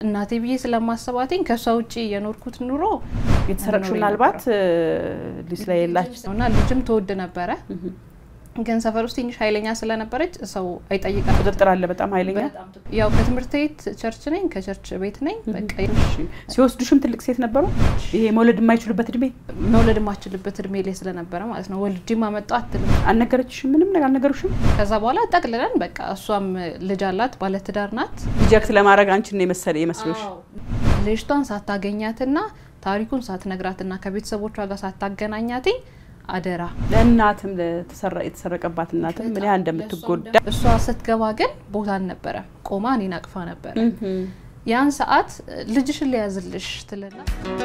እናቴ ብዬ ስለማሰባትኝ ከእሷ ውጭ የኖርኩት ኑሮ የተሰረቅሽ ምናልባት ልጅ ላይ የላችሁ እና ልጅም ትወድ ነበረ ግን ሰፈር ውስጥ ትንሽ ኃይለኛ ስለነበረች ሰው አይጠይቃል። ቁጥጥር አለ በጣም ኃይለኛ። ያው ከትምህርት ቤት ቸርች ነኝ፣ ከቸርች ቤት ነኝ። በቃ ሲወስዱሽም ትልቅ ሴት ነበሩ? ይሄ መውለድ የማይችሉበት እድሜ መውለድ የማችልበት እድሜ ላይ ስለነበረ ማለት ነው። ወልጄ ማመጣው አትልም። አልነገረችሽም? ምንም ነገር አልነገሩሽም? ከዛ በኋላ ጠቅልለን በቃ እሷም ልጅ አላት፣ ባለትዳር ናት። ሪጀክት ለማድረግ አንቺን ነው የመሰለ የመስሎሽ? ልጅቷን ሳታገኛትና ታሪኩን ሳትነግራትና ከቤተሰቦቿ ጋር ሳታገናኛትኝ አደራ ለእናትም የተሰረቀባት እናትም ምን ያህል እንደምትጎዳ እሷ ስትገባ ግን ቦታ አልነበረም። ቆማ እኔን አቅፋ ነበረ። ያን ሰዓት ልጅሽን ሊያዝልሽ ትልና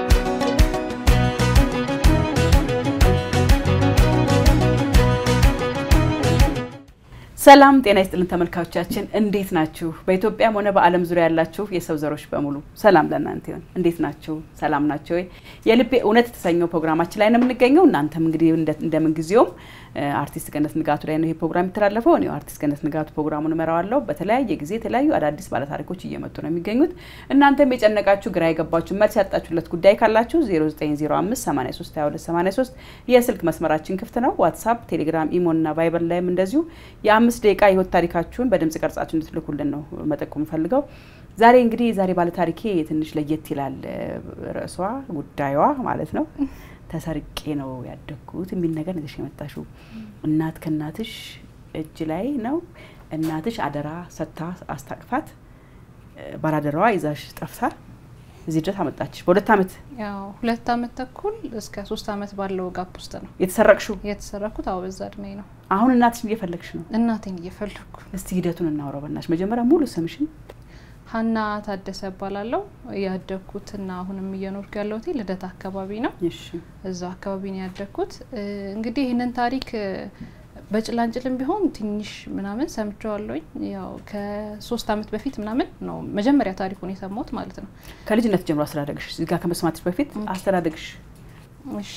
ሰላም ጤና ይስጥልን ተመልካቾቻችን፣ እንዴት ናችሁ? በኢትዮጵያም ሆነ በዓለም ዙሪያ ያላችሁ የሰው ዘሮች በሙሉ ሰላም ለእናንተ ይሁን። እንዴት ናችሁ? ሰላም ናቸው ወይ? የልቤ እውነት የተሰኘው ፕሮግራማችን ላይ ነው የምንገኘው። እናንተም እንግዲህ እንደምን ጊዜውም አርቲስት ገነት ንጋቱ ላይ ነው ይሄ ፕሮግራም የሚተላለፈው። እኔ አርቲስት ገነት ንጋቱ ፕሮግራሙን እመራዋለሁ። በተለያየ ጊዜ የተለያዩ አዳዲስ ባለታሪኮች እየመጡ ነው የሚገኙት። እናንተም የጨነቃችሁ ግራ የገባችሁ መልስ ያጣችሁለት ጉዳይ ካላችሁ 0905 83 22 83 የስልክ መስመራችን ክፍት ነው። ዋትሳፕ፣ ቴሌግራም፣ ኢሞ እና ቫይበር ላይም እንደዚሁ የአምስት ደቂቃ የህይወት ታሪካችሁን በድምጽ ቀርጻችሁ እንድትልኩልን ነው መጠቆም ፈልገው። ዛሬ እንግዲህ ዛሬ ባለታሪኬ ትንሽ ለየት ይላል። ርዕሷ ጉዳዩዋ ማለት ነው ተሰርቄ ነው ያደግኩት የሚል ነገር ነሽ የመጣሽው። እናት ከእናትሽ እጅ ላይ ነው። እናትሽ አደራ ሰታ አስታቅፋት ባላደራዋ ይዛሽ ጠፍታ እዚህ ድረስ አመጣችሽ። በሁለት አመት ያው ሁለት አመት ተኩል እስከ ሶስት አመት ባለው ጋፕ ውስጥ ነው የተሰረቅሽው። የተሰረኩት። አዎ በዛ እድሜ ነው። አሁን እናትሽን እየፈለግሽ ነው? እናቴን እየፈለግኩ። እስቲ ሂደቱን እናውራው በናትሽ። መጀመሪያ ሙሉ ስምሽን ሀና ታደሰ እባላለሁ። ያደግኩትና አሁንም እየኖርኩ ያለሁት ልደታ አካባቢ ነው። እሺ እዛው አካባቢ ነው ያደግኩት። እንግዲህ ይህንን ታሪክ በጭላንጭልም ቢሆን ትንሽ ምናምን ሰምቼዋለሁኝ። ያው ከሶስት አመት በፊት ምናምን ነው መጀመሪያ ታሪኩን የሰማሁት ማለት ነው። ከልጅነት ጀምሮ አስተዳደግሽ እዚህ ጋር ከመስማትሽ በፊት አስተዳደግሽ? እሺ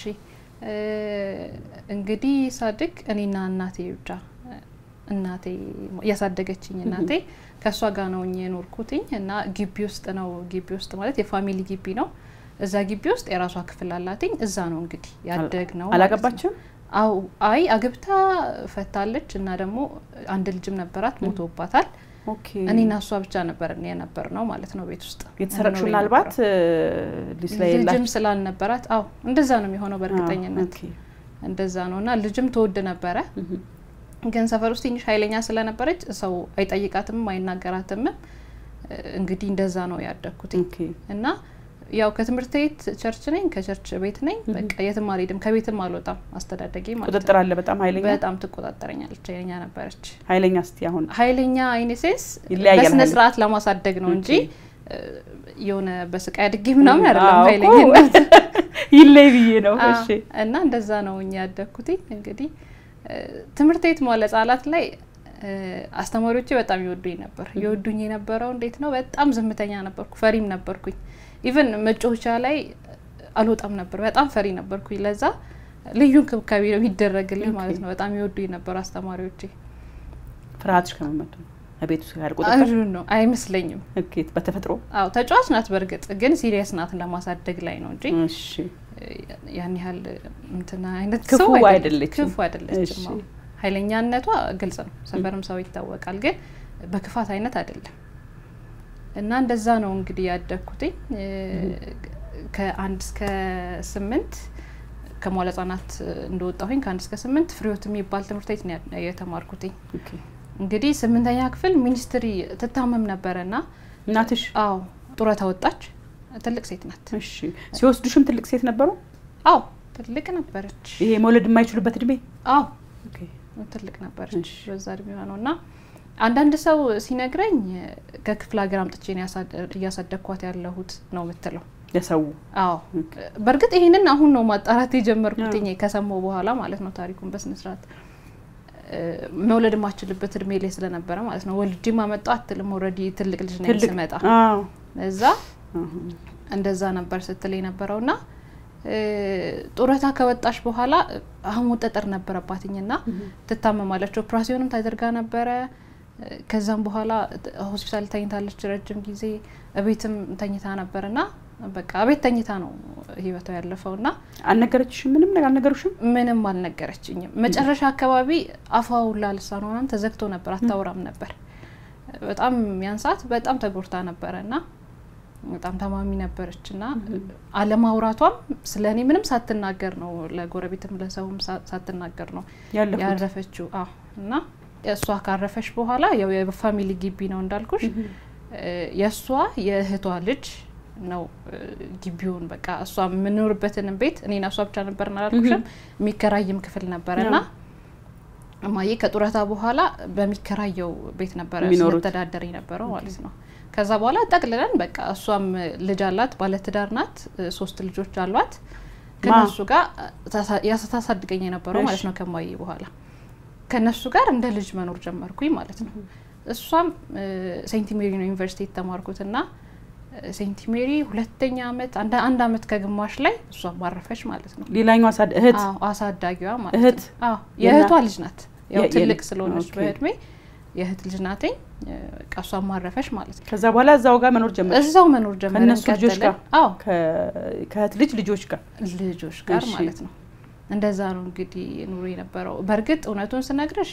እንግዲህ ሳድግ እኔና እናቴ ብቻ እናቴ እያሳደገችኝ እናቴ ከእሷ ጋር ነው የኖርኩትኝ እና ግቢ ውስጥ ነው ግቢ ውስጥ ማለት የፋሚሊ ግቢ ነው። እዛ ግቢ ውስጥ የራሷ ክፍል አላትኝ። እዛ ነው እንግዲህ ያደግ ነው። አላገባችም? አው አይ አግብታ ፈታለች እና ደግሞ አንድ ልጅም ነበራት ሞቶባታል። ኦኬ እኔና እሷ ብቻ ነበር የነበር ነው ማለት ነው ቤት ውስጥ የተሰረቅሽው ምናልባት ልጅ ላይ ልጅም ስላልነበራት አው እንደዛ ነው የሚሆነው በእርግጠኝነት እንደዛ ነው እና ልጅም ትወድ ነበረ ግን ሰፈር ውስጥ ትንሽ ኃይለኛ ስለነበረች ሰው አይጠይቃትም አይናገራትም። እንግዲህ እንደዛ ነው ያደግኩት እና ያው ከትምህርት ቤት ቸርች ነኝ፣ ከቸርች ቤት ነኝ። በቃ የትም አልሄድም፣ ከቤትም አልወጣም። አስተዳደጌ ማለት ነው። ቁጥጥር አለ በጣም ኃይለኛ በጣም ትቆጣጠረኛለች። ኃይለኛ ነበረች። ኃይለኛ እስቲ አሁን ኃይለኛ አይኔሴንስ ይለያያል። በስነ ስርዓት ለማሳደግ ነው እንጂ የሆነ በስቃይ አድጌ ምናምን አይደለም። ኃይለኝነት ይለይ ብዬ ነው። እሺ እና እንደዛ ነው እኛ ያደግኩት እንግዲህ ትምህርት ቤት መዋለ ህጻናት ላይ አስተማሪዎቼ በጣም ይወዱኝ ነበር። ይወዱኝ የነበረው እንዴት ነው? በጣም ዝምተኛ ነበርኩ፣ ፈሪም ነበርኩኝ። ኢቨን መጫወቻ ላይ አልወጣም ነበር። በጣም ፈሪ ነበርኩኝ። ለዛ ልዩ እንክብካቤ ነው የሚደረግልኝ ማለት ነው። በጣም ይወዱኝ ነበር አስተማሪዎቼ። ፍርሃትሽ ከመመቱ ቤት ውስጥ ጋር ቁጥጥር ነው አይመስለኝም። ኦኬ በተፈጥሮ አዎ ተጫዋች ናት። በእርግጥ ግን ሲሪየስ ናት ለማሳደግ ላይ ነው እንጂ እሺ ያን ያህል እንትና አይነት ክፉ ሰው አይደለችም። ክፉ አይደለችም። አዎ ኃይለኛነቷ ግልጽ ነው፣ ሰፈርም ሰው ይታወቃል። ግን በክፋት አይነት አይደለም። እና እንደዛ ነው እንግዲህ ያደግኩትኝ ከአንድ እስከ ስምንት ከመዋለ ህጻናት እንደወጣሁኝ ከአንድ እስከ ስምንት ፍሬዎት የሚባል ትምህርት ቤት ነው የተማርኩትኝ። እንግዲህ ስምንተኛ ክፍል ሚኒስትሪ ትታመም ነበረና እናትሽ? አዎ ጡረታ ወጣች። ትልቅ ሴት ናት። እሺ ሲወስዱሽም ትልቅ ሴት ነበሩ? አዎ ትልቅ ነበረች። ይሄ መውለድ የማይችሉበት እድሜ? አዎ ትልቅ ነበረች በዛ እድሜዋ ነው እና አንዳንድ ሰው ሲነግረኝ ከክፍለ ሀገር አምጥቼ እያሳደግኳት ያለሁት ነው የምትለው ለሰው። አዎ በእርግጥ ይህንን አሁን ነው ማጣራት የጀመርኩት ከሰማሁ በኋላ ማለት ነው ታሪኩን በስነስርዓት መውለድ የማችልበት እድሜ ላይ ስለነበረ ማለት ነው። ወልጄ ማመጣው አትልም። ኦልሬዲ ትልቅ ልጅ ነኝ ስመጣ እዛ እንደዛ ነበር ስትል የነበረው እና ጡረታ ከወጣሽ በኋላ አህሙ ጠጠር ነበረባትኝ እና ትታመማለች። ኦፕራሲዮንም ታደርጋ ነበረ። ከዛም በኋላ ሆስፒታል ተኝታለች ረጅም ጊዜ እቤትም ተኝታ ነበርና በቃ እቤት ተኝታ ነው ህይወቷ ያለፈው እና አልነገረችሽም? ምንም ነገር አልነገሩሽም? ምንም አልነገረችኝም። መጨረሻ አካባቢ አፏ ሁላ ልሳኗ ምናምን ተዘግቶ ነበር፣ አታውራም ነበር። በጣም ያን ሰዓት በጣም ተጎድታ ነበረ እና በጣም ታማሚ ነበረች እና አለማውራቷም ስለ እኔ ምንም ሳትናገር ነው ለጎረቤትም ለሰውም ሳትናገር ነው ያረፈችው። አዎ እና እሷ ካረፈች በኋላ ያው የፋሚሊ ግቢ ነው እንዳልኩሽ የእሷ የእህቷ ልጅ ነው ግቢውን በቃ እሷ የምኖርበትንም ቤት እኔና እሷ ብቻ ነበር አላልኩሽም። የሚከራይም ክፍል ነበረ እና እማዬ ከጡረታ በኋላ በሚከራየው ቤት ነበረ ስንተዳደር የነበረው ማለት ነው። ከዛ በኋላ ጠቅልለን በቃ እሷም ልጅ አላት፣ ባለትዳር ናት፣ ሶስት ልጆች አሏት። ከነሱ ጋር ታሳድገኝ የነበረው ማለት ነው። ከማዬ በኋላ ከነሱ ጋር እንደ ልጅ መኖር ጀመርኩኝ ማለት ነው። እሷም ሴንት ሜሪ ነው ዩኒቨርሲቲ የተማርኩትና ሴንት ሜሪ ሁለተኛ አመት አንድ አመት ከግማሽ ላይ እሷ ማረፈች ማለት ነው። ሌላኛው እህት አሳዳጊዋ ማለት እህት የእህቷ ልጅ ናት። ያው ትልቅ ስለሆነች በእድሜ የእህት ልጅ ናትኝ። እሷ ማረፈች ማለት ነው። ከዛ በኋላ እዛው ጋር መኖር ጀመር እዛው መኖር ጀመር ከእነሱ ልጆች ጋር አዎ ከእህት ልጅ ልጆች ጋር ልጆች ጋር ማለት ነው። እንደዛ ነው እንግዲህ ኑሮ የነበረው። በእርግጥ እውነቱን ስነግርሽ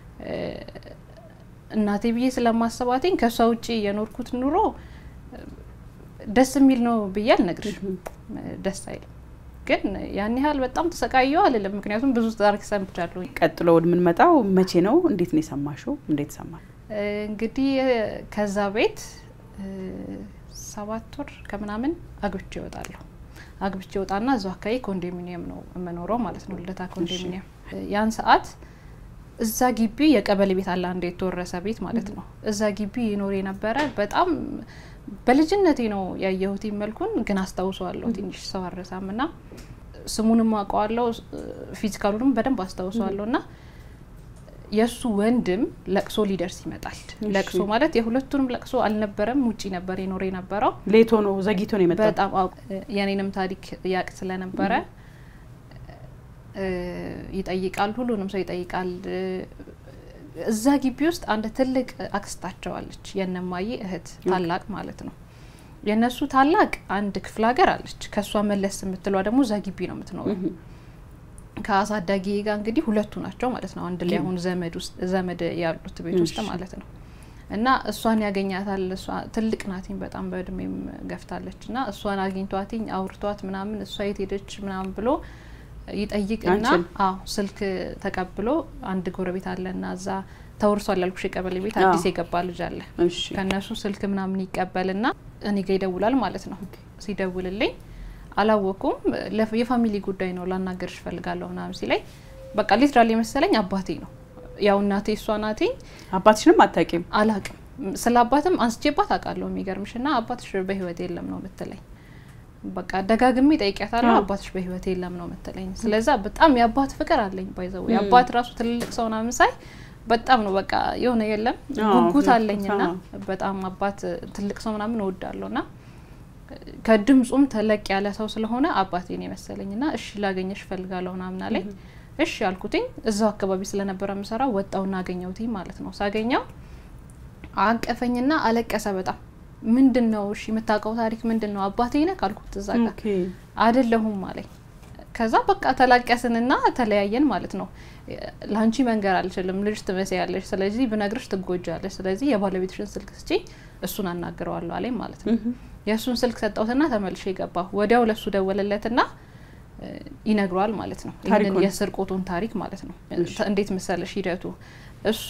እናቴ ብዬ ስለማሰባትኝ ከእሷ ውጭ የኖርኩት ኑሮ ደስ የሚል ነው ብዬ አልነግርሽም። ደስ አይልም፣ ግን ያን ያህል በጣም ተሰቃየው አልልም። ምክንያቱም ብዙ ታሪክ ሰምቻለሁ። ቀጥሎ ወደምንመጣው መቼ ነው? እንዴት ነው የሰማሽው? እንዴት ሰማል? እንግዲህ ከዛ ቤት ሰባት ወር ከምናምን አግብቼ ይወጣለሁ። አግብቼ ይወጣና እዛው አካባቢ ኮንዶሚኒየም ነው የምኖረው ማለት ነው፣ ልደታ ኮንዶሚኒየም። ያን ሰዓት እዛ ግቢ የቀበሌ ቤት አለ፣ አንድ የተወረሰ ቤት ማለት ነው። እዛ ግቢ ይኖር የነበረ በጣም በልጅነቴ ነው ያየሁት መልኩን፣ ግን አስታውሰዋለሁ። ትንሽ ሰው አረሳም እና ስሙንም አውቀዋለሁ፣ ፊዚካሉንም በደንብ አስታውሰዋለሁ። እና የእሱ ወንድም ለቅሶ ሊደርስ ይመጣል። ለቅሶ ማለት የሁለቱንም ለቅሶ አልነበረም፣ ውጪ ነበር የኖረ የነበረው። ሌቶ ነው ዘግይቶ ነው የመጣው። በጣም የኔንም ታሪክ ያቅ ስለነበረ ይጠይቃል፣ ሁሉንም ሰው ይጠይቃል። እዛ ግቢ ውስጥ አንድ ትልቅ አክስታቸው አለች፣ የነማዬ እህት ታላቅ ማለት ነው። የእነሱ ታላቅ አንድ ክፍለ ሀገር አለች። ከእሷ መለስ የምትሏ ደግሞ እዛ ግቢ ነው የምትኖረው። ከአሳዳጊ ጋር እንግዲህ ሁለቱ ናቸው ማለት ነው። አንድ ላይ አሁን ዘመድ ውስጥ ዘመድ ያሉት ቤት ውስጥ ማለት ነው። እና እሷን ያገኛታል። እሷ ትልቅ ናትኝ በጣም በእድሜም ገፍታለች። እና እሷን አግኝቷትኝ አውርቷት ምናምን እሷ የት ሄደች ምናምን ብሎ ይጠይቅና አዎ ስልክ ተቀብሎ አንድ ጎረቤት አለ እና እዛ ተወርሷል ያልኩሽ የቀበሌ ቤት አዲስ የገባ ልጅ አለ። ከእነሱ ስልክ ምናምን ይቀበልና እኔ ጋ ይደውላል ማለት ነው። ሲደውልልኝ አላወኩም። የፋሚሊ ጉዳይ ነው ላናገርሽ እፈልጋለሁ ምናምን ሲለኝ በቃ ሊትራሊ መሰለኝ አባቴ ነው። ያው እናቴ እሷ ናቴ። አባትሽንም አታውቂም? አላውቅም። ስለ አባትም አንስቼባት አውቃለሁ። የሚገርምሽ እና አባትሽ በህይወት የለም ነው የምትለኝ በቃ ደጋግሜ ጠይቂያታለሁ። አባትሽ በህይወት የለም ነው የምትለኝ። ስለዛ በጣም የአባት ፍቅር አለኝ። ባይዘው የአባት ራሱ ትልልቅ ሰው ምናምን ሳይ በጣም ነው በቃ የሆነ የለም ጉጉት አለኝና በጣም አባት ትልቅ ሰው ምናምን እወዳለሁ ና ከድምፁም ተለቅ ያለ ሰው ስለሆነ አባቴን የመሰለኝና እሺ ላገኘሽ እፈልጋለሁ ምናምን አለኝ። እሺ ያልኩትኝ እዛው አካባቢ ስለነበረ የምሰራው ወጣውና አገኘሁትኝ ማለት ነው። ሳገኘው አቀፈኝና አለቀሰ በጣም ምንድን ነው እሺ የምታውቀው ታሪክ ምንድን ነው አባቴ ነህ ካልኩት እዛ ጋር አይደለሁም አለኝ። ከዛ በቃ ተላቀስንና ተለያየን ማለት ነው። ለአንቺ መንገር አልችልም፣ ልጅ ትመስያለሽ፣ ስለዚህ ብነግርሽ ትጎጃለሽ፣ ስለዚህ የባለቤትሽን ስልክ ስጪ፣ እሱን አናግረዋለሁ አለኝ ማለት ነው። የእሱን ስልክ ሰጠሁትና ተመልሼ ገባሁ። ወዲያው ለሱ ደወለለትና ይነግሯል ማለት ነው። ይህንን የስርቆቱን ታሪክ ማለት ነው። እንዴት መሰለሽ ሂደቱ እሱ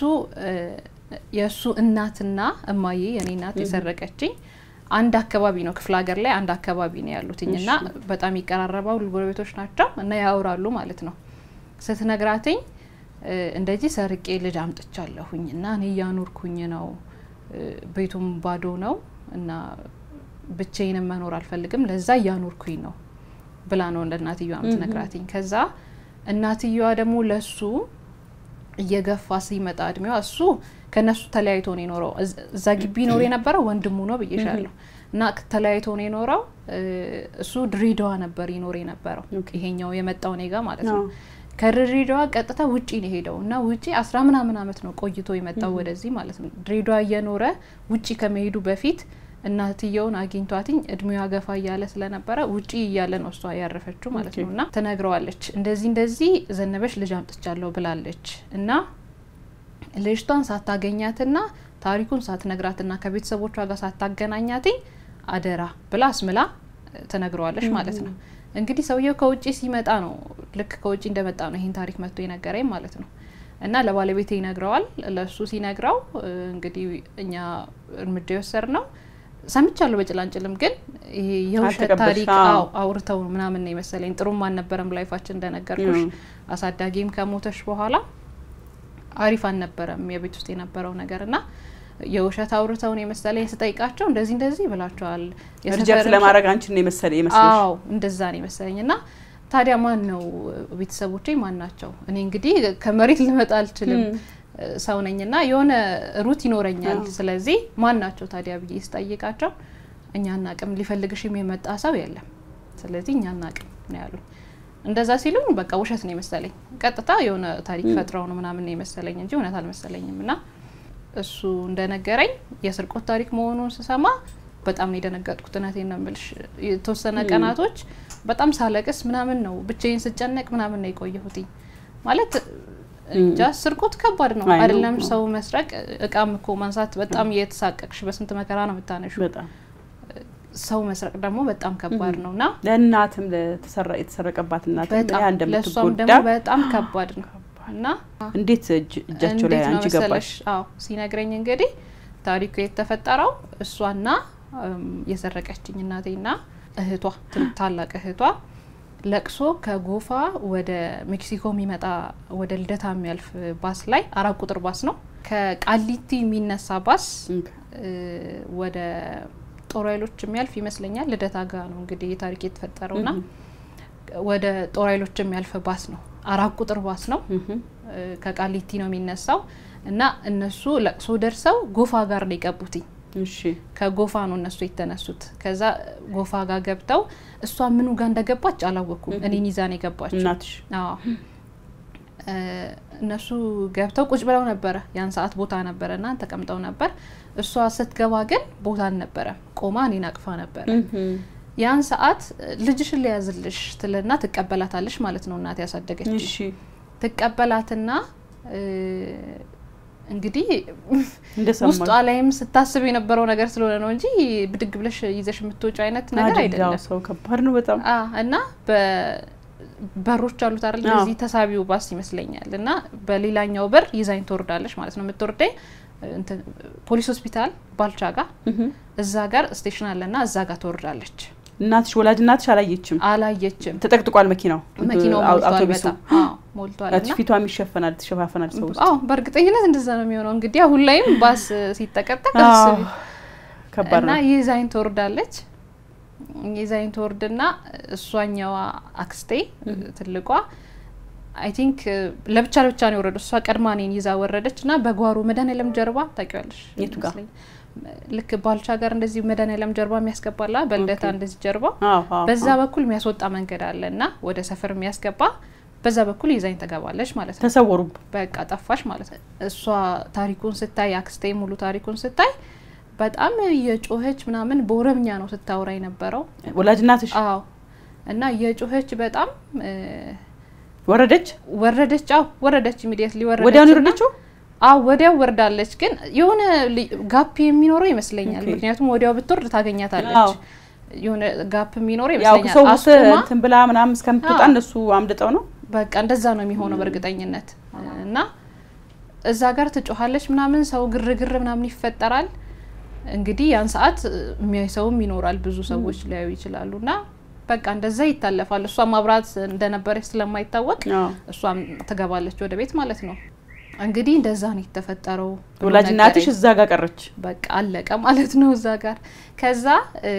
የእሱ እናትና እማዬ የኔ እናት የሰረቀችኝ አንድ አካባቢ ነው፣ ክፍለ ሀገር ላይ አንድ አካባቢ ነው ያሉትኝ እና በጣም ይቀራረባሉ፣ ጎረቤቶች ናቸው እና ያወራሉ ማለት ነው። ስትነግራትኝ እንደዚህ ሰርቄ ልጅ አምጥቻለሁኝ እና እኔ እያኖርኩኝ ነው፣ ቤቱም ባዶ ነው እና ብቻዬንም መኖር አልፈልግም፣ ለዛ እያኖርኩኝ ነው ብላ ነው እንደ እናትየዋ ምትነግራትኝ። ከዛ እናትየዋ ደግሞ ለሱ እየገፋ ሲመጣ እድሜዋ እሱ ከነሱ ተለያይቶ ነው የኖረው። እዛ ግቢ ኖር የነበረው ወንድሙ ነው ብዬሻለሁ። እና ተለያይቶ ነው የኖረው። እሱ ድሬዳዋ ነበር ይኖር የነበረው፣ ይሄኛው የመጣው ኔጋ ማለት ነው። ከድሬዳዋ ቀጥታ ውጪ ነው ሄደው እና ውጪ አስራ ምናምን አመት ነው ቆይቶ የመጣው ወደዚህ ማለት ነው። ድሬዳዋ እየኖረ ውጪ ከመሄዱ በፊት እናትየውን አግኝቷትኝ እድሜዋ ገፋ እያለ ስለነበረ ውጪ እያለ ነው እሷ ያረፈችው ማለት ነው። እና ትነግረዋለች እንደዚህ እንደዚህ ዘነበች ልጅ አምጥቻለሁ ብላለች እና ልጅቷን ሳታገኛትና ታሪኩን ሳትነግራትና ከቤተሰቦቿ ጋር ሳታገናኛትኝ አደራ ብላ አስምላ ትነግረዋለች ማለት ነው። እንግዲህ ሰውየው ከውጭ ሲመጣ ነው ልክ ከውጭ እንደመጣ ነው ይህን ታሪክ መጥቶ የነገረኝ ማለት ነው። እና ለባለቤቴ ይነግረዋል። ለእሱ ሲነግረው እንግዲህ እኛ እርምጃ የወሰድ ነው ሰምቻለሁ በጭላንጭልም ግን ይሄ የውሸት ታሪክ አውርተው ምናምን ነው የመሰለኝ። ጥሩም አልነበረም ላይፋችን እንደነገርኩሽ። አሳዳጊም ከሞተሽ በኋላ አሪፍ አልነበረም የቤት ውስጥ የነበረው ነገር እና የውሸት አውርተውን የመሰለኝ ስጠይቃቸው እንደዚህ እንደዚህ ብላቸዋል። ሪጀክት ለማድረግ አንቺን ነው የመሰለ ይመስልሽ? አዎ እንደዛ ነው የመሰለኝ እና ታዲያ ማን ነው ቤተሰቦቼ ማን ናቸው? እኔ እንግዲህ ከመሬት ልመጣ አልችልም ሰው ነኝና የሆነ ሩት ይኖረኛል። ስለዚህ ማን ናቸው ታዲያ ብዬ ስጠይቃቸው እኛ አናቅም፣ ሊፈልግሽም የመጣ ሰው የለም፣ ስለዚህ እኛ አናቅም ነው ያሉኝ። እንደዛ ሲሉኝ በቃ ውሸት ነው የመሰለኝ። ቀጥታ የሆነ ታሪክ ፈጥረው ነው ምናምን ነው የመሰለኝ እንጂ እውነት አልመሰለኝም። እና እሱ እንደነገረኝ የስርቆት ታሪክ መሆኑን ስሰማ በጣም ነው የደነገጥኩት። እውነቴን ነው የምልሽ። የተወሰነ ቀናቶች በጣም ሳለቅስ ምናምን ነው ብቻዬን ስጨነቅ ምናምን ነው የቆየሁትኝ ማለት እንጃ ስርቆት ከባድ ነው አይደለም? ሰው መስረቅ፣ እቃም እኮ ማንሳት በጣም እየተሳቀቅሽ በስንት መከራ ነው የምታነሹ። ሰው መስረቅ ደግሞ በጣም ከባድ ነው እና ለእናትም የተሰረቀባት እናትም ያ ለእሷም ደግሞ በጣም ከባድ ነው እና እንዴት እጃቸው ላይ አንቺ ገባሽ? አዎ ሲነግረኝ እንግዲህ ታሪኩ የተፈጠረው እሷና የሰረቀችኝ እናቴና እህቷ ታላቅ እህቷ ለቅሶ ከጎፋ ወደ ሜክሲኮ የሚመጣ ወደ ልደታ የሚያልፍ ባስ ላይ አራት ቁጥር ባስ ነው። ከቃሊቲ የሚነሳ ባስ ወደ ጦር ኃይሎች የሚያልፍ ይመስለኛል። ልደታ ጋ ነው እንግዲህ ታሪክ የተፈጠረው ና ወደ ጦር ኃይሎች የሚያልፍ ባስ ነው። አራት ቁጥር ባስ ነው። ከቃሊቲ ነው የሚነሳው እና እነሱ ለቅሶ ደርሰው ጎፋ ጋር ነው የገቡትኝ። ከጎፋ ነው እነሱ የተነሱት። ከዛ ጎፋ ጋር ገብተው እሷ ምኑ ጋር እንደገባች አላወኩም። እኔን ይዛ ነው የገባችው እናትሽ? አዎ እነሱ ገብተው ቁጭ ብለው ነበረ። ያን ሰዓት ቦታ ነበረ እና ተቀምጠው ነበር። እሷ ስትገባ ግን ቦታ አልነበረም። ቆማ እኔን አቅፋ ነበረ። ያን ሰዓት ልጅሽን ሊያዝልሽ ትልና ትቀበላታለሽ ማለት ነው። እናት ያሳደገች ትቀበላትና እንግዲህ ውስጧ ላይም ስታስብ የነበረው ነገር ስለሆነ ነው እንጂ ብድግ ብለሽ ይዘሽ የምትወጪ አይነት ነገር አይደለም። ሰው ከባድ ነው በጣም እና በሮች አሉት አይደል? እዚህ ተሳቢው ባስ ይመስለኛል። እና በሌላኛው በር ይዛኝ ትወርዳለች ማለት ነው። የምትወርደኝ ፖሊስ ሆስፒታል ባልቻ ጋር እዛ ጋር ስቴሽን አለና እዛ ጋር ትወርዳለች። እናትሽ ወላጅ እናትሽ አላየችም? አላየችም። ተጠቅጥቋል መኪናው መኪናው ሞልቷል፣ በጣም ሞልቷል። ፊቷም ይሸፈናል፣ ትሸፋፈናል ሰው ውስጥ። አዎ በእርግጠኝነት እንደዛ ነው የሚሆነው። እንግዲህ አሁን ላይም ባስ ሲጠቀጠቅ ከባድ እና ነው። ይዛኝ ትወርዳለች። ይዛኝ ትወርድና እሷኛዋ አክስቴ ትልቋ አይ ቲንክ ለብቻ ለብቻ ነው የወረዱ። እሷ ቀድማ እኔን ይዛ ወረደች እና በጓሮ መድኃኒዓለም ጀርባ ታውቂዋለሽ? የቱ ጋር? ልክ ባልቻ ጋር እንደዚህ መድኃኒዓለም ጀርባ የሚያስገባላ በልደታ እንደዚህ ጀርባ አዎ፣ አዎ፣ በዛ አዎ። በኩል የሚያስወጣ መንገድ አለ እና ወደ ሰፈር የሚያስገባ በዛ በኩል ይዛኝ ተገባለች ማለት ነው። ተሰወሩ። በቃ ጠፋሽ ማለት ነው። እሷ ታሪኩን ስታይ አክስቴ ሙሉ ታሪኩን ስታይ በጣም የጮኸች ምናምን በኦሮምኛ ነው ስታወራ የነበረው። ወላጅ እናትሽ አዎ እና የጮኸች በጣም ወረደች? ወረደች። አዎ ወረደች። ኢሚዲየትሊ ወረደች። ወዲያውኑ እና- የወረደችው? አዎ ወዲያው ወርዳለች። ግን የሆነ ጋፕ የሚኖረው ይመስለኛል። ኦኬ። ምክንያቱም ወዲያው ብትወርድ ታገኛታለች። አዎ። የሆነ ጋፕ የሚኖረው ያው ይመስለኛል። ሰው ውስጥ አስቁማ እንትን ብላ ምናምን እስከምትወጣ አዎ። እነሱ አምልጠው ነው። በቃ እንደዛ ነው የሚሆነው በእርግጠኝነት እና እዛ ጋር ትጮኻለች ምናምን ሰው ግርግር ምናምን ይፈጠራል። እንግዲህ ያን ሰዓት የሚያይ ሰውም ይኖራል፣ ብዙ ሰዎች ሊያዩ ይችላሉ እና በቃ እንደዛ ይታለፋል። እሷ ማብራት እንደነበረች ስለማይታወቅ አዎ። እሷም ትገባለች ወደ ቤት ማለት ነው። እንግዲህ እንደዛ ነው የተፈጠረው። ብሎ ወላጅ እናትሽ ነገረኝ። እዛ ጋር ቀረች። በቃ አለቀ ማለት ነው እዛ ጋር። ከዛ እ፣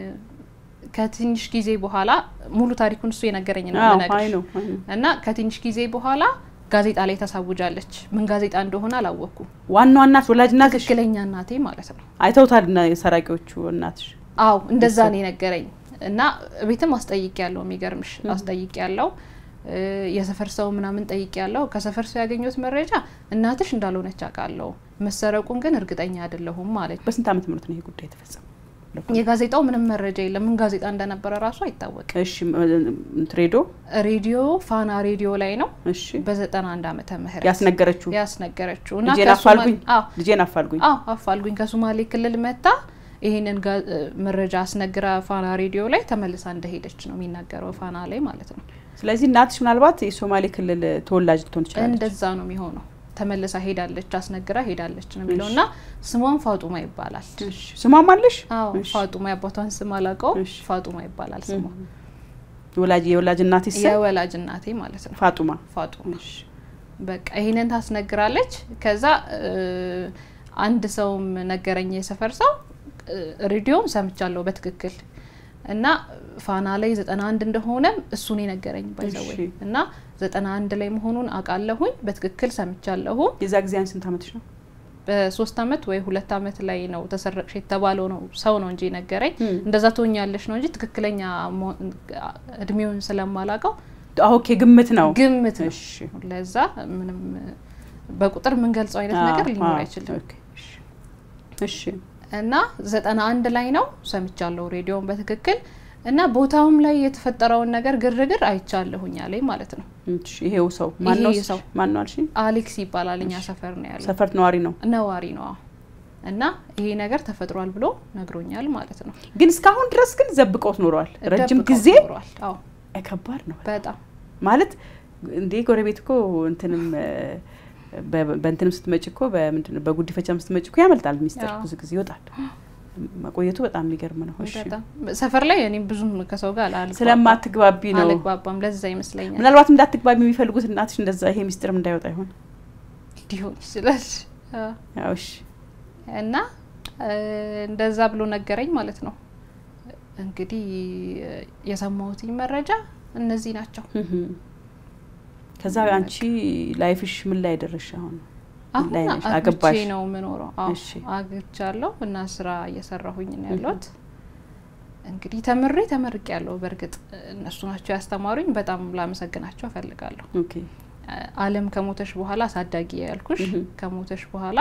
ከትንሽ ጊዜ በኋላ ሙሉ ታሪኩን እሱ የነገረኝ ነው አዎ፣ የምነግርሽ። አይ ነው አይ ነው። እና ከትንሽ ጊዜ በኋላ ጋዜጣ ላይ ታሳውጃለች። ምን ጋዜጣ እንደሆነ አላወቅኩም። ዋናዋ እናት ወላጅ እናትሽ ትክክለኛ እናቴ ማለት ነው። አይተውታል እና የሰራቂዎቹ እናትሽ። አዎ እንደዛ ነው የነገረኝ። እና ቤትም አስጠይቅ ያለው የሚገርምሽ አስጠይቅ ያለው የሰፈር ሰው ምናምን ጠይቅ ያለው ከሰፈር ሰው ያገኘሁት መረጃ እናትሽ እንዳልሆነች አውቃለሁ፣ መሰረቁን ግን እርግጠኛ አይደለሁም ማለት። በስንት ዓመተ ምህረት ነው ይሄ ጉዳይ የተፈጸመው? የጋዜጣው ምንም መረጃ የለም። ምን ጋዜጣ እንደነበረ ራሱ አይታወቅም። እሺ ሬዲዮ ሬዲዮ ፋና ሬዲዮ ላይ ነው እሺ በዘጠና አንድ ዓመተ ምህረት ያስነገረችው ያስነገረችው ልጄን አፋልጉኝ ልጄን አፋልጉኝ አዎ አፋልጉኝ ከሶማሌ ክልል መታ ይህንን መረጃ አስነግራ ፋና ሬዲዮ ላይ ተመልሳ እንደሄደች ነው የሚናገረው ፋና ላይ ማለት ነው። ስለዚህ እናትሽ ምናልባት የሶማሌ ክልል ተወላጅ ልትሆን ትችላለች። እንደዛ ነው የሚሆነው። ተመልሳ ሄዳለች፣ አስነግራ ሄዳለች ነው የሚለው እና ስሟን ፋጡማ ይባላል። ስሟም አለሽ? አዎ ፋጡማ የአባቷን ስም አላውቀው፣ ፋጡማ ይባላል ስሟ። ወላጅ የወላጅ እናቴ ስም የወላጅ እናቴ ማለት ነው ፋጡማ ፋጡማ። በቃ ይህንን ታስነግራለች። ከዛ አንድ ሰውም ነገረኝ፣ የሰፈር ሰው ሬዲዮም ሰምቻለሁ በትክክል እና ፋና ላይ ዘጠና አንድ እንደሆነም እሱን የነገረኝ ባይዘወይ እና ዘጠና አንድ ላይ መሆኑን አውቃለሁኝ በትክክል ሰምቻለሁ። የዛ ጊዜ አንድ ስንት ዓመትሽ ነው? በሶስት አመት ወይ ሁለት አመት ላይ ነው ተሰረቅሽ የተባለው ነው ሰው ነው እንጂ ነገረኝ። እንደዛ ትሆኛለሽ ነው እንጂ ትክክለኛ እድሜውን ስለማላውቀው ኦኬ፣ ግምት ነው ግምት ነው። ለዛ ምንም በቁጥር የምንገልጸው አይነት ነገር ሊኖር አይችልም። እሺ እና ዘጠና አንድ ላይ ነው ሰምቻለሁ ሬዲዮን በትክክል እና ቦታውም ላይ የተፈጠረውን ነገር ግርግር አይቻለሁኝ አለኝ ማለት ነው። ይሄው ሰው ማነው? ይሄ ሰው ማነው አልሽኝ? አሌክስ ይባላል። እኛ ሰፈር ነው ያለው። ሰፈር ነዋሪ ነው ነዋሪ ነው። እና ይሄ ነገር ተፈጥሯል ብሎ ነግሮኛል ማለት ነው። ግን እስካሁን ድረስ ግን ዘብቀውት ኖረዋል ረጅም ጊዜ። ኖሯል። አዎ ከባድ ነው በጣም ማለት እንዴ ጎረቤት እኮ እንትንም በእንትንም ስትመጭ እኮ በምንድነው በጉዲፈቻም ስትመጭ እኮ ያመልጣል ሚስጥር ብዙ ጊዜ ይወጣል። መቆየቱ በጣም የሚገርም ነው። እሺ ሰፈር ላይ እኔም ብዙም ከሰው ጋር ስለማትግባቢ ነው አልግባባም። ለዛ ይመስለኛል ምናልባትም እንዳትግባቢ የሚፈልጉት እናትሽ እንደዛ ይሄ ሚስጥርም እንዳይወጣ ይሆን ሊሆን ይችላል። ያው እሺ እና እንደዛ ብሎ ነገረኝ ማለት ነው። እንግዲህ የሰማሁትኝ መረጃ እነዚህ ናቸው። ከዛ አንቺ ላይፍሽ ምን ላይ ደረሽ? አሁን አሁን አግብቼ ነው የምኖረው። አግብቻለሁ እና ስራ እየሰራሁኝ ነው ያለሁት። እንግዲህ ተምሬ ተመርቄ ያለሁ። በእርግጥ እነሱ ናቸው ያስተማሩኝ። በጣም ላመሰግናቸው እፈልጋለሁ። አለም ከሞተሽ በኋላ አሳዳጊ ያልኩሽ ከሞተሽ በኋላ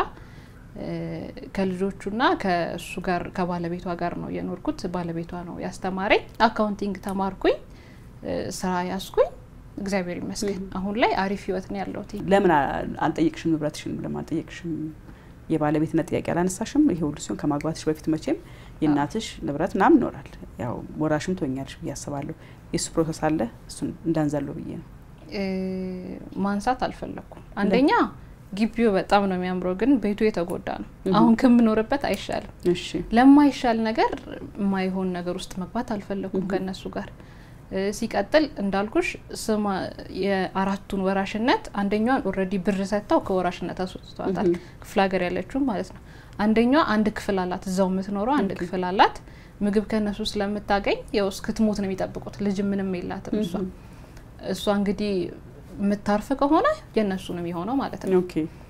ከልጆቹና ከእሱ ጋር ከባለቤቷ ጋር ነው የኖርኩት። ባለቤቷ ነው ያስተማረኝ። አካውንቲንግ ተማርኩኝ፣ ስራ ያስኩኝ። እግዚአብሔር ይመስገን አሁን ላይ አሪፍ ህይወት ነው ያለሁት። ለምን አልጠየቅሽም? ንብረትሽን ለምን አልጠየቅሽም? የባለቤትነት ጥያቄ አላነሳሽም? ይሄ ሁሉ ሲሆን ከማግባትሽ በፊት መቼም የእናትሽ ንብረት ምናምን ይኖራል። ያው ወራሽም ትሆኛለሽ ብዬ አስባለሁ። የእሱ ፕሮሰስ አለ። እሱን እንዳንዘለው ብዬ ነው ማንሳት አልፈለግኩም። አንደኛ ግቢው በጣም ነው የሚያምረው፣ ግን ቤቱ የተጎዳ ነው። አሁን ከምኖርበት አይሻልም። ለማይሻል ነገር የማይሆን ነገር ውስጥ መግባት አልፈለግኩም ከእነሱ ጋር ሲቀጥል እንዳልኩሽ ስማ የአራቱን ወራሽነት አንደኛዋን ኦልሬዲ ብር ሰጥተው ከወራሽነት አስወጥተዋታል። ክፍለ ሀገር ያለችው ማለት ነው። አንደኛዋ አንድ ክፍል አላት፣ እዛው የምትኖረው አንድ ክፍል አላት። ምግብ ከእነሱ ስለምታገኝ ያው እስክትሞት ነው የሚጠብቁት። ልጅ ምንም የላትም እሷ እሷ እንግዲህ የምታርፍ ከሆነ የእነሱ ነው የሚሆነው ማለት ነው።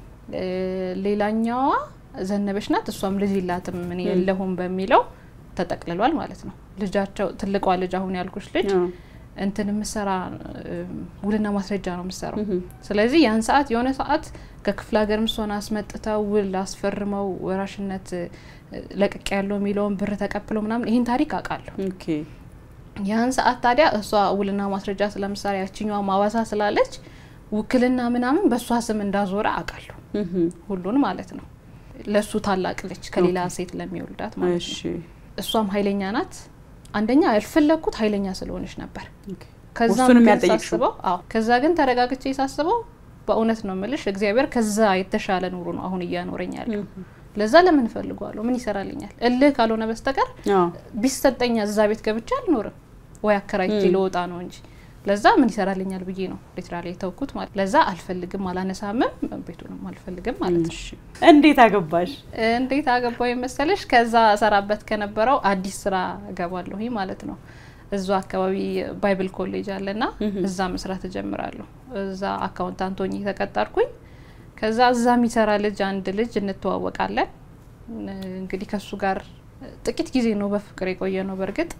ሌላኛዋ ዘነበች ናት። እሷም ልጅ የላትም ምን የለሁም በሚለው ተጠቅልሏል ማለት ነው። ልጃቸው ትልቋ ልጅ አሁን ያልኩሽ ልጅ እንትን የምሰራ ውልና ማስረጃ ነው የምሰራው። ስለዚህ ያን ሰዓት የሆነ ሰዓት ከክፍለ ሀገር ምሶን አስመጥተው ውል አስፈርመው ወራሽነት ለቅቅ ያለው የሚለውን ብር ተቀብለው ምናምን ይህን ታሪክ አውቃለሁ። ያን ሰዓት ታዲያ እሷ ውልና ማስረጃ ስለምሳሌ ያችኛዋ ማዋሳ ስላለች ውክልና ምናምን በእሷ ስም እንዳዞረ አውቃለሁ። ሁሉን ማለት ነው። ለእሱ ታላቅ ልጅ ከሌላ ሴት ለሚወልዳት ማለት ነው። እሷም ኃይለኛ ናት። አንደኛ ያልፈለግኩት ኃይለኛ ስለሆነች ነበር። ከዛ ሳስበው አዎ፣ ከዛ ግን ተረጋግቼ ሳስበው በእውነት ነው ምልሽ እግዚአብሔር ከዛ የተሻለ ኑሮ ነው አሁን እያኖረኝ ያለው። ለዛ ለምን እፈልገዋለሁ? ምን ይሰራልኛል? እልህ ካልሆነ በስተቀር ቢሰጠኝ እዛ ቤት ገብቼ አልኖርም ወይ አከራይቼ ልወጣ ነው እንጂ ለዛ ምን ይሰራልኛል ብዬ ነው ሊትራሊ የተውኩት ማለት ለዛ አልፈልግም፣ አላነሳምም፣ ቤቱንም አልፈልግም ማለት ነው። እንዴት አገባሽ? እንዴት አገባው መሰለሽ? ከዛ ሰራበት ከነበረው አዲስ ስራ እገባለሁ ማለት ነው። እዛ አካባቢ ባይብል ኮሌጅ አለና እዛ መስራት እጀምራለሁ። እዛ አካውንታንት ሆኜ ተቀጠርኩኝ። ከዛ እዛ የሚሰራ ልጅ አንድ ልጅ እንተዋወቃለን። እንግዲህ ከሱ ጋር ጥቂት ጊዜ ነው በፍቅር የቆየ ነው በእርግጥ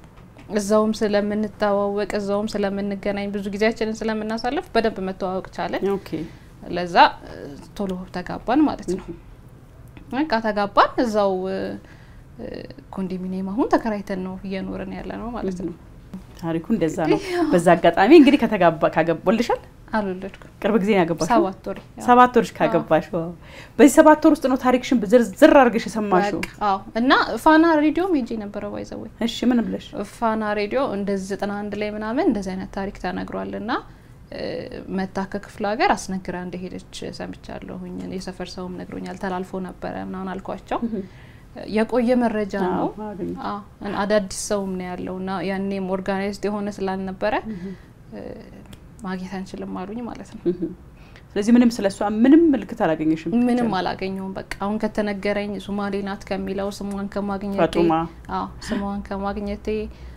እዛውም ስለምንተዋወቅ እዛውም ስለምንገናኝ ብዙ ጊዜያችንን ስለምናሳልፍ በደንብ መተዋወቅ ቻለን። ለዛ ቶሎ ተጋባን ማለት ነው። በቃ ተጋባን። እዛው ኮንዶሚኒየም አሁን ተከራይተን ነው እየኖርን ያለ ነው ማለት ነው። ታሪኩ እንደዛ ነው። በዛ አጋጣሚ እንግዲህ ከተጋባ ካገቦልሻል አልወለድኩም። ቅርብ ጊዜ ያገባሽ? ሰባት ወር ሰባት ወርሽ ካገባሽ። በዚህ ሰባት ወር ውስጥ ነው ታሪክሽን ዝርዝር አድርገሽ የሰማሽው? አዎ። እና ፋና ሬዲዮም ሄጄ ነበረ ባይዘወይ። እሺ፣ ምን ብለሽ? ፋና ሬዲዮ እንደዚህ ዘጠና አንድ ላይ ምናምን እንደዚህ አይነት ታሪክ ተነግሯል እና መታ ከክፍለ ሀገር አስነግራ እንደሄደች ሰምቻለሁኝ። የሰፈር ሰውም ነግሮኛል። ተላልፎ ነበረ ምናምን አልኳቸው። የቆየ መረጃ ነው። አዳዲስ ሰውም ነው ያለው እና ያኔም ኦርጋናይዝድ የሆነ ስላልነበረ ማግኘት አንችልም አሉኝ ማለት ነው። ስለዚህ ምንም ስለ እሷ ምንም ምልክት አላገኘሽም? ምንም አላገኘውም። በቃ አሁን ከተነገረኝ ሱማሌ ናት ከሚለው ስሟን ከማግኘቴ ፋጡማ ስሟን ከማግኘቴ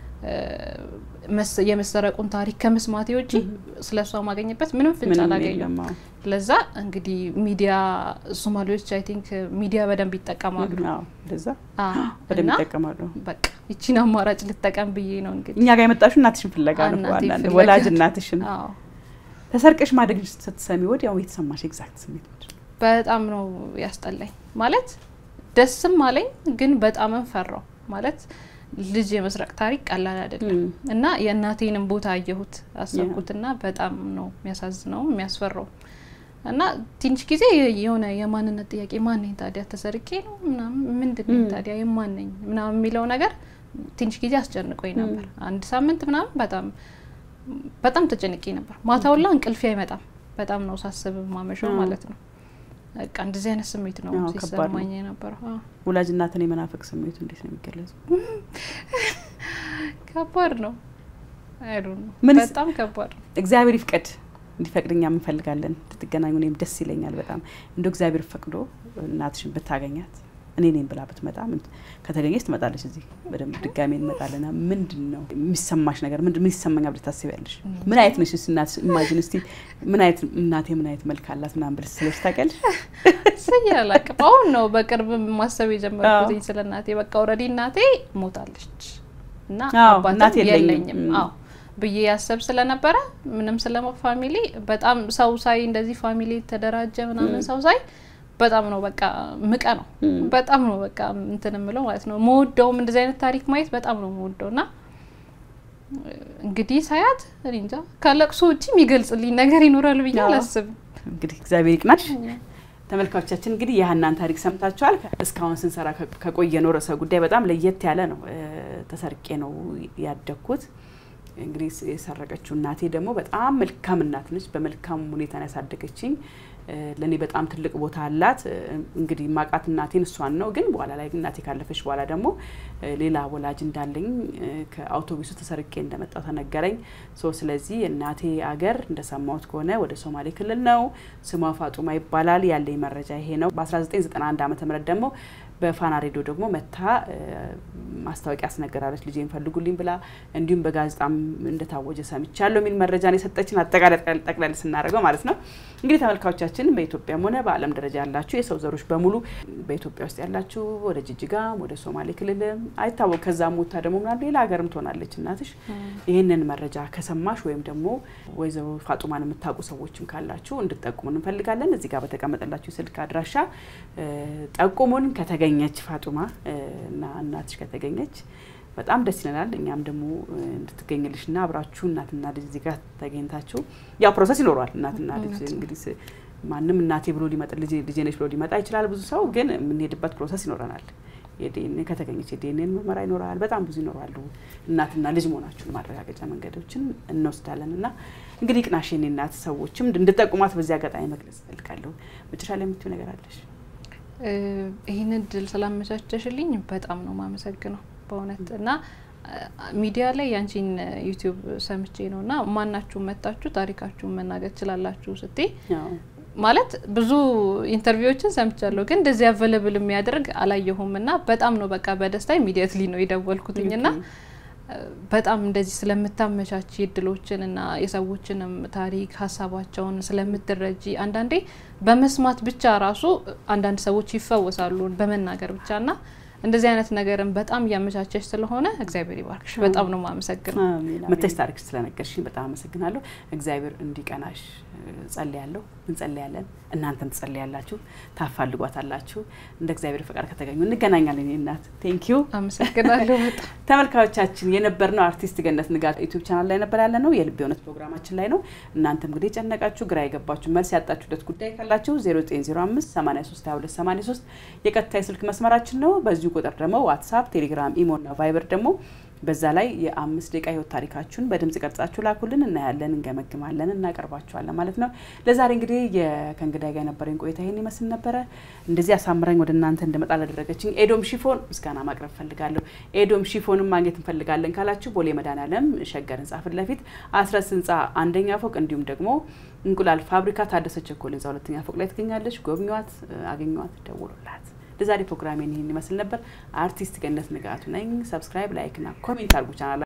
የመሰረቁን ታሪክ ከመስማቴ ውጪ ስለ እሷ ማገኘበት ምንም ፍንጭ አላገኘም። ለዛ እንግዲህ ሚዲያ ሶማሌዎች አይ ቲንክ ሚዲያ በደንብ ይጠቀማሉ። ለዛ በደንብ ይጠቀማሉ። በቃ ይቺን አማራጭ ልጠቀም ብዬ ነው እንግዲህ እኛ ጋር የመጣሽው እናትሽን ፍለጋ ነው። ወላጅ እናትሽን ተሰርቀሽ ማደግ ስትሰሚ ወዲያው የተሰማሽ ኤግዛክት ስሜት በጣም ነው ያስጠላኝ። ማለት ደስም አለኝ፣ ግን በጣምም ፈራው ማለት ልጅ የመስረቅ ታሪክ ቀላል አይደለም እና የእናቴንም ቦታ አየሁት አሰብኩትና በጣም ነው የሚያሳዝነው የሚያስፈራው እና ትንሽ ጊዜ የሆነ የማንነት ጥያቄ ማነኝ ታዲያ ተሰርቄ ነው ምናምን ምንድን ነኝ ታዲያ የማነኝ ምናምን የሚለው ነገር ትንሽ ጊዜ አስጨንቆኝ ነበር። አንድ ሳምንት ምናምን በጣም በጣም ተጨንቄ ነበር። ማታውላ እንቅልፌ አይመጣም። በጣም ነው ሳስብ ማመሻው ማለት ነው። በቃ እንደዚህ አይነት ስሜት ነው ሲሰማኝ የነበረው። ወላጅ እናትን የመናፈቅ ስሜቱ እንዴት ነው የሚገለጹ? ከባድ ነው። አይዱ ነው በጣም ከባድ ነው። እግዚአብሔር ይፍቀድ እንዲፈቅድኛ እንፈልጋለን እንድትገናኙ። እኔም ደስ ይለኛል በጣም እንደ እግዚአብሔር ፈቅዶ እናትሽን ብታገኛት እኔ ነኝ ብላ ብትመጣ ከተገኘች ትመጣለች። እዚህ በደንብ ድጋሜ እንመጣለና ምንድን ነው የሚሰማሽ ነገር? ምን ይሰማኛል ብለሽ ታስቢያለሽ? ምን አይነት ነሽ እናት? ኢማጂን እስቲ ምን አይነት እናቴ ምን አይነት መልክ አላት ምናምን ብለሽ ስለሽ ታውቂያለሽ? ስዬ አላውቅም። አሁን ነው በቅርብ ማሰብ የጀመርኩት ስለ እናቴ። በቃ ኦልሬዲ እናቴ ሞታለች እና አባትም የለኝም። አዎ ብዬ ያሰብ ስለነበረ ምንም ስለ ፋሚሊ በጣም ሰው ሳይ እንደዚህ ፋሚሊ ተደራጀ ምናምን ሰው ሳይ በጣም ነው በቃ ምቀ ነው በጣም ነው በቃ እንትን የምለው ማለት ነው። መወደውም እንደዚህ አይነት ታሪክ ማየት በጣም ነው መወደው እና እንግዲህ ሳያት እኔ እንጃ ከለቅሶ ውጭ የሚገልጽልኝ ነገር ይኖራል ብዬ አላስብም። እንግዲህ እግዚአብሔር ይቅናሽ። ተመልካቾቻችን እንግዲህ የሀናን ታሪክ ሰምታችኋል። እስካሁን ስንሰራ ከቆየነው ርዕሰ ጉዳይ በጣም ለየት ያለ ነው። ተሰርቄ ነው ያደግኩት። እንግዲህ የሰረቀችው እናቴ ደግሞ በጣም መልካም እናት ነች። በመልካም ሁኔታ ነው ያሳደገችኝ። ለእኔ በጣም ትልቅ ቦታ አላት። እንግዲህ ማቃት እናቴን እሷን ነው። ግን በኋላ ላይ እናቴ ካለፈች በኋላ ደግሞ ሌላ ወላጅ እንዳለኝ ከአውቶቡሱ ተሰርቄ እንደመጣው ተነገረኝ። ሶ ስለዚህ እናቴ አገር እንደሰማሁት ከሆነ ወደ ሶማሌ ክልል ነው። ስሟ ፋጡማ ይባላል። ያለኝ መረጃ ይሄ ነው። በ1991 ዓ ም ደግሞ በፋና ሬዲዮ ደግሞ መታ ማስታወቂያ አስነገራለች ልጄን ፈልጉልኝ ብላ እንዲሁም በጋዜጣም እንደታወጀ ሰምቻለሁ የሚል መረጃ ነው የሰጠችን። አጠቃላይ ጠቅለል ስናደርገው ማለት ነው። እንግዲህ ተመልካቾቻችን በኢትዮጵያም ሆነ በዓለም ደረጃ ያላችሁ የሰው ዘሮች በሙሉ በኢትዮጵያ ውስጥ ያላችሁ ወደ ጅጅጋም ወደ ሶማሌ ክልልም አይታወቅ ከዛም ሞታ ደግሞ ምናምን ሌላ ሀገርም ትሆናለች እናትሽ። ይህንን መረጃ ከሰማሽ ወይም ደግሞ ወይዘሮ ፋጡማን የምታውቁ ሰዎችም ካላችሁ እንድጠቁሙን እንፈልጋለን። እዚህ ጋር በተቀመጠላችሁ ስልክ አድራሻ ጠቁሙን። ከተገኘች ፋጡማ እና እናትሽ ከተገኘች በጣም ደስ ይለናል። እኛም ደግሞ እንድትገኝልሽና አብራችሁ እናትና ልጅ እዚህ ጋር ተገኝታችሁ ያው ፕሮሰስ ይኖረዋል። እናትና ልጅ እንግዲህ ማንም እናቴ ብሎ ሊመጣ ልጄ ነች ብሎ ሊመጣ ይችላል። ብዙ ሰው ግን የምንሄድበት ፕሮሰስ ይኖረናል። የዲኤንኤ ከተገኘች የዲኤንኤ ምርመራ ይኖራል። በጣም ብዙ ይኖራሉ። እናትና ልጅ መሆናችሁን ማረጋገጫ መንገዶችን እንወስዳለን እና እንግዲህ ቅናሽ የኔ እናት ሰዎችም እንድጠቁማት በዚህ አጋጣሚ መግለጽ እፈልጋለሁ። መጨረሻ ላይ የምትይው ነገር አለሽ? ይህን እድል ስላመቻቸሽልኝ በጣም ነው ማመሰግነው በእውነት እና ሚዲያ ላይ ያንቺን ዩቲዩብ ሰምቼ ነው እና ማናችሁም መጣችሁ ታሪካችሁን መናገር ትችላላችሁ ስቴ ማለት ብዙ ኢንተርቪዎችን ሰምቻለሁ፣ ግን እንደዚህ አቬለብል የሚያደርግ አላየሁም እና በጣም ነው በቃ በደስታ ኢሚዲየትሊ ነው የደወልኩትኝ እና በጣም እንደዚህ ስለምታመቻች እድሎችን እና የሰዎችንም ታሪክ ሀሳባቸውን ስለምትረጂ አንዳንዴ በመስማት ብቻ ራሱ አንዳንድ ሰዎች ይፈወሳሉ በመናገር ብቻ ና እንደዚህ አይነት ነገርን በጣም እያመቻቸች ስለሆነ እግዚአብሔር ይባርክሽ። በጣም ነው የማመሰግነው። መተሽ ታሪክ ስለነገርሽኝ በጣም አመሰግናለሁ። እግዚአብሔር እንዲቀናሽ ጸልያለሁ። እንጸልያለን፣ እናንተም ትጸልያላችሁ፣ ታፋልጓታላችሁ። እንደ እግዚአብሔር ፈቃድ ከተገኙ እንገናኛለን። እናት ቴንኪዩ፣ አመሰግናለሁ በጣም ተመልካዮቻችን የነበርነው አርቲስት ገነት ንጋት ዩቲዩብ ቻናል ላይ ነበር ያለ ነው። የልብ የእውነት ፕሮግራማችን ላይ ነው። እናንተም እንግዲህ የጨነቃችሁ ግራ የገባችሁ መልስ ያጣችሁበት ጉዳይ ካላችሁ 0905 83 22 83 የቀጥታ የስልክ መስመራችን ነው። በዚሁ ቁጥር ደግሞ ዋትሳፕ፣ ቴሌግራም፣ ኢሞ እና ቫይበር ደግሞ በዛ ላይ የአምስት ደቂቃ ህይወት ታሪካችሁን በድምጽ ቀርጻችሁ ላኩልን። እናያለን፣ እንገመግማለን፣ እናቀርባችኋለን ማለት ነው። ለዛሬ እንግዲህ ከእንግዳይ ጋር የነበረኝ ቆይታ ይህን ይመስል ነበረ። እንደዚህ አሳምረኝ ወደ እናንተ እንድመጣ ላደረገችኝ ኤዶም ሺፎን ምስጋና ማቅረብ ፈልጋለሁ። ኤዶም ሺፎንም ማግኘት እንፈልጋለን ካላችሁ ቦሌ መድኃኔዓለም ሸገር ህንጻ ፊት ለፊት አስረስ ህንጻ አንደኛ ፎቅ እንዲሁም ደግሞ እንቁላል ፋብሪካ ታደሰ ቸኮል ህንጻ ሁለተኛ ፎቅ ላይ ትገኛለች። ጎብኟት፣ አገኟት፣ ደውሉላት። ለዛሬ ፕሮግራሜን ይህን ይመስል ነበር። አርቲስት ገነት ንጋቱ ነኝ። ሰብስክራይብ፣ ላይክ እና ኮሜንት አድርጉ ቻናል